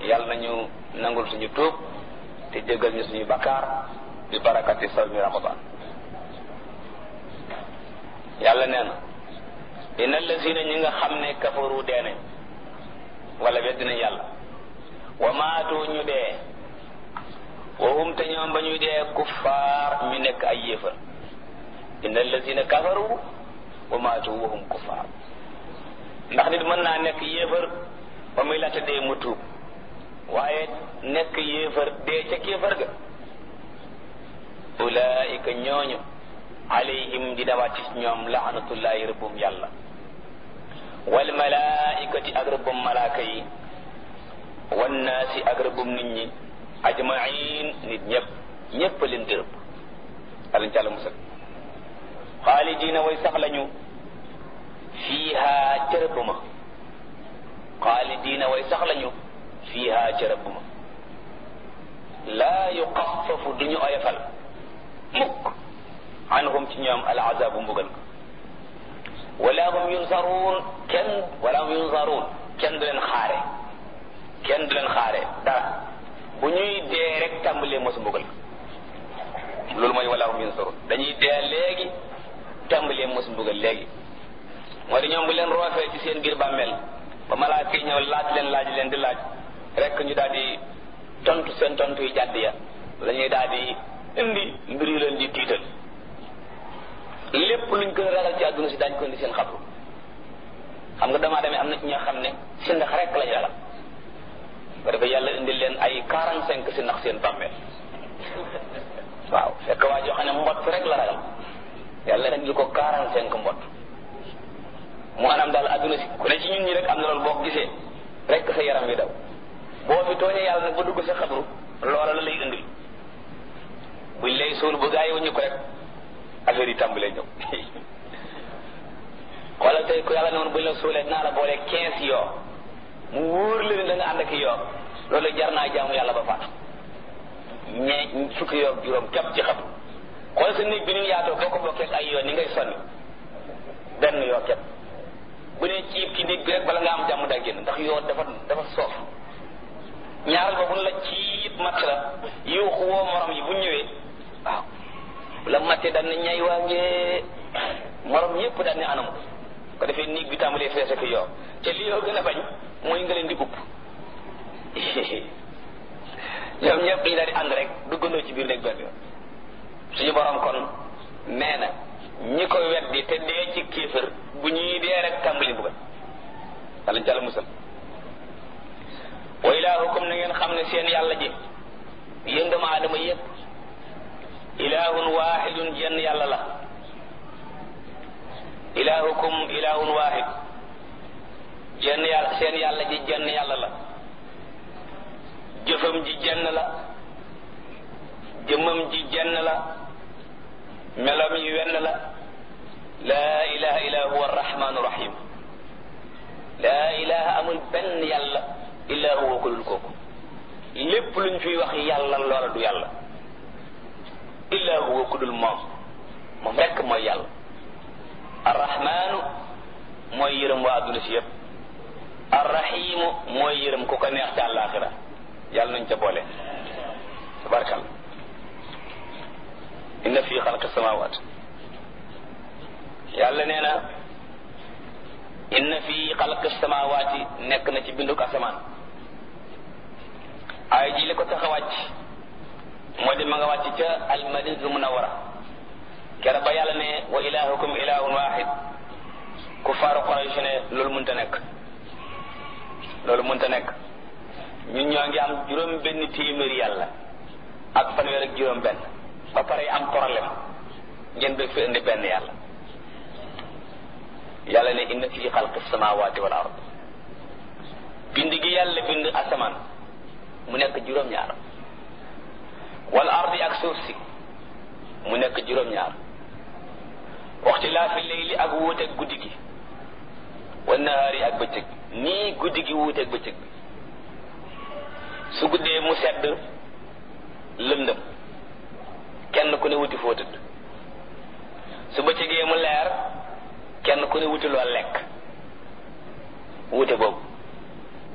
yàlla nañu nangul suñu tuub te jéggal ñu suñu bakkaar bi barakati sawmi ramadan yàlla nee na inna allazina ñi nga xam ne kafaru dee nañ wala weddi nañ yàlla wa maatu ñu dee wa hum te ñoom ba ñuy dee kuffaar ñu nekk ay yéefar inna allazina kafaru wa maatu wa hum kuffaar ndax nit mën naa nekk yéefar ba muy laata dee mu tuub waaye nekk yéefar dee ca kéefar ga ulaika ñooñu alayhim di dawaati ñoom laanatullahi rëbbum yàlla wal malaikati ak rëbbum malaaka yi wannaasi ak rëbbum nit ñi ajmain nit ñëpp ñëpp leen di rëbb alañ ca la musal xaalidina way sax lañu fiiha ca rëbb ma xaalidina way sax lañu fiiha ca rëbb ma laa yuqaffafu duñu oyofal mukk anhum ci ñoom al azabu mbugal ko wala hum yunsaruun kenn wala hum yunsaruun kenn du leen xaare kenn du leen xaare dara bu ñuy dee rek tàmbalee mosu mbugal ko loolu mooy wala hum yunsaruun dañuy dee léegi tàmbalee mosu mbugal léegi moo di ñoom bu leen roofee ci seen biir bàmmeel ba malaaka yi ñëw laaj leen laaj leen di laaj rek ñu daal di tontu seen tontu yi jàdd ya la ñuy daal di indi mbir yu leen di tiital lépp luñ gën a ragal ci àdduna si daañ ko indi seen xabru xam nga damaa demee am na ci ñoo xam ne si ndax rek lañ ragal ba dafa yàlla indi leen ay quarante cinq si ndax seen bàmmeel waaw fekk waa joo xam ne mbott rek la ragal yàlla indi ko quarante cinq mbott mu anam daal àdduna si ku ne ci ñun ñi rek am na loolu boo ko gisee rek sa yaram wi daw boo fi tooñee yàlla nag ba dugg sa xabru loola la lay indil buñ lay suul bu gaa yi wuñu ko rek affaire yi tàmbalee ñëw xoolal tey ku yàlla ne woon buñ la suulee naa la boole quinze yoo mu wóor la ne da nga ànd ak yoo loolu jar naa jaamu yàlla ba faatu ñee fukki yoo juróom képp ci xam xool sa néeg bi ñu yaatoo boo ko bokkee ay yoo ni ngay sonni benn yoo képp bu ne ciib ci néeg bi rek bala nga am jàmm daa génn ndax yoo dafa dafa soof ñaaral ba bu la ciib matt la yuuxu woo morom yi bu ñëwee waaw bu la mattee daan ne ñay waa ngee morom yépp daan ne anam ko defee néeg bi tàmbalee fees ak yoo te li yoo gën a bañ mooy nga leen di upp ñoom ñëpp dañu daal di ànd rek duggandoo ci biir néeg benn yoon suñu borom kon nee na ñi ko weddi te dee ci kéefër bu ñuy dee rek tàmbali buggal walla jàll musal wa ilaahukum na ngeen xam ne seen yàlla ji yéen doomu aadama yépp ilaahun waahidun jenn yàlla la ilaahukum ilaahun waahid jenn yàlla seen yàlla ji jenn yàlla la jëfam ji jenn la jëmmam ji jenn la melam yi wenn la laa ilaha illa huwa arrahmanu rahim laa ilaha amul benn yàlla illa huwa ko dul kooku lépp luñ fiy wax yàlla loola du yàlla illa huwa ku dul moom moom rekk mooy yàlla arrahmanu mooy yërëm waa adduna si yépp arrahimu mooy yërëm ku ko neex ca àllaaxira yàlla nañ ca boole tabarkal inna fi xalqi samawat yàlla nee na inna fi xalqi samawati nekk na ci binduk asamaan ay ji li ko tax a wàcc moo di ma nga wàcc ca almadinatul munawara kera ba yàlla ne wa ilahukum ilahun wahid ku faaru Quraysh ne loolu mënta nekk loolu mënta nekk ñun ñoo ngi am juróom benn téeméeri yàlla ak fanweer ak juróom benn ba pare am problème ngeen bëgg fi indi benn yàlla yàlla ne inna fi xalqi samawati wal ard bind gi yàlla bind asamaan mu nekk juróom-ñaar wal ardi ak suuf si mu nekk juróom-ñaar waxti laa fi layli ak wuuteeg guddi gi wa nahaari ak bëccëg nii guddi gi wuuteeg bëccëg bi su guddee mu sedd lëndëm kenn ku ne wuti foo tëdd su bëccëgee mu leer kenn ku ne wuti loo lekk wuute boobu